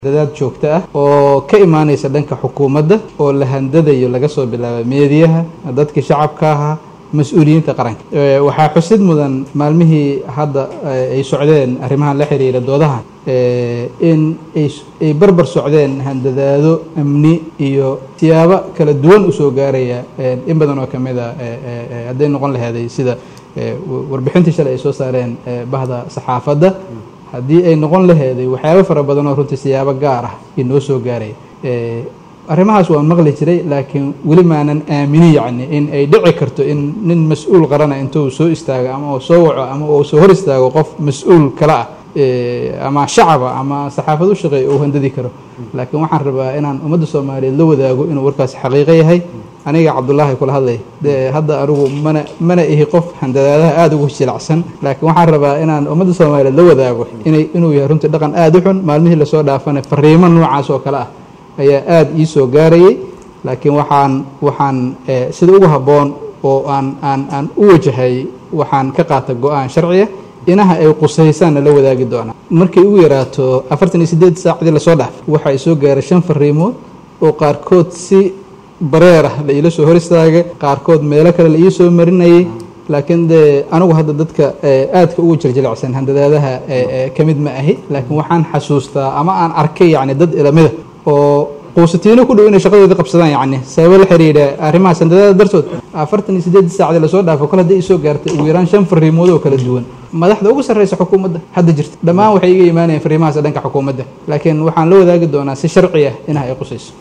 dadaad joogto ah oo ka imaanaysa dhanka xukuumadda oo la handadayo laga soo bilaabo meediyaha dadkii shacabka ahaa mas-uuliyiinta qaranka waxaa xusid mudan maalmihii hadda ay socdeen arrimahan la xiriira doodahan in ay barbar socdeen handadaado amni iyo siyaabo kala duwan usoo gaaraya in badan oo kamid a hadday noqon laheeday sida warbixintii shalay ay soo saareen bahda saxaafadda haddii ay noqon laheeday waxyaabo fara badan oo runtii siyaabo gaar ah inoo soo gaaraya arrimahaas waan maqli jiray laakiin weli maanan aaminin yacni in ay dhici karto in nin mas-uul qarana intuu soo istaago ama uu soo waco ama uu soo hor istaago qof mas-uul kale ah ama shacaba ama saxaafad u shaqeeya uu handadi karo laakiin waxaan rabaa inaan ummadda soomaaliyeed la wadaago inuu warkaas xaqiiqo yahay aniga cabdullaahi kula hadlay de hadda anigu mana mana ihi qof handadaadaha aada ugu jilacsan laakiin waxaan rabaa inaan ummadda soomaaliyeed la wadaago inay inuu yahay runtii dhaqan aada u xun maalmihii lasoo dhaafana fariimo noocaas oo kale ah ayaa aada ii soo gaarayay laakiin waxaan waxaan sida ugu habboon oo aan aan aan u wajahay waxaan ka qaata go-aan sharciya inaha ay qusaysaanna la wadaagi doonaa markay ugu yaraato afartan iyo siddeed saacdii lasoo dhaaf waxaa soo gaaray shan fariimood oo qaarkood si bareer ah la iila soo hor istaagay qaarkood meelo kale la ii soo marinayay laakiin dee anigu hadda dadka aadka ugu jirjilicsan handadaadaha ka mid ma ahi laakiin waxaan xasuustaa ama aan arkay yacni dad ilamida oo quusatiino ku dhow inay shaqadoodii qabsadaan yacni sababo la xiriira arrimahaas handadaada dartood afartan iyo siddeed saacdii lasoo dhaafo kol haddii isoo gaartay ugu yaraan shan fariimood oo kala duwan madaxda ugu sarreysa xukuumadda hadda jirta dhammaan waxay iga imaanayeen fariimahaas dhanka xukuumadda laakiin waxaan la wadaagi doonaa si sharci ah inaha ay qusayso